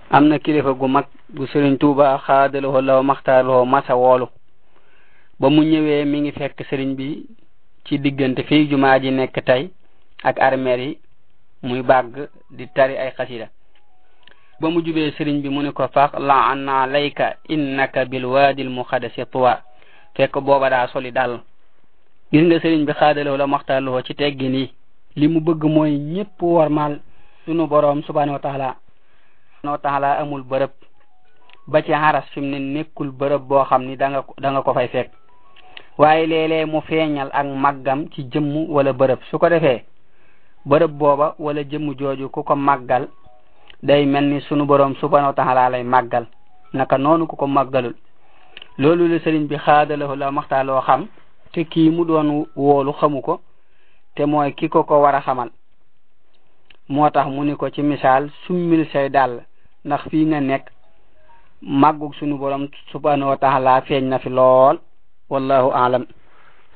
am na kilifa gu mag gu sëriñ tuuba xaadaloo law maxtaarloo masa woolu ba mu ñëwee mi ngi fekk sëriñ bi ci diggante fii jumaa ji nekk tey ak armeer yi muy bàgg di tari ay xasida ba mu jubee sëriñ bi mu ni ko fax la anna layka innaka bil waadil muqaddasi tuwa fekk booba daa soli dal gis nga sëriñ bi xaadaloo la maxtaarloo ci teggin yi li mu bëgg mooy ñépp warmal sunu boroom subhanahu wa taala subhanahu wa taala amul bërëb ba ci xaras fi mu ne nekkul bërëb boo xam ni da nga da nga ko fay fekk waaye léeg-léeg mu feeñal ak màggam ci jëmm wala bërëb su ko defee bërëb booba wala jëmm jooju ku ko màggal day mel ni sunu boroom subhanahu wa taala lay màggal naka noonu ku ko màggalul loolu la sëriñ bi xaadalahu la maxtaaloo xam te kii mu doon woolu xamu ko te mooy ki ko ko war a xamal moo tax mu ni ko ci misaal summil say dàll ndax fii nga nekk màggug sunu borom subhanahu wa taala feeñ na fi lool wallahu aalam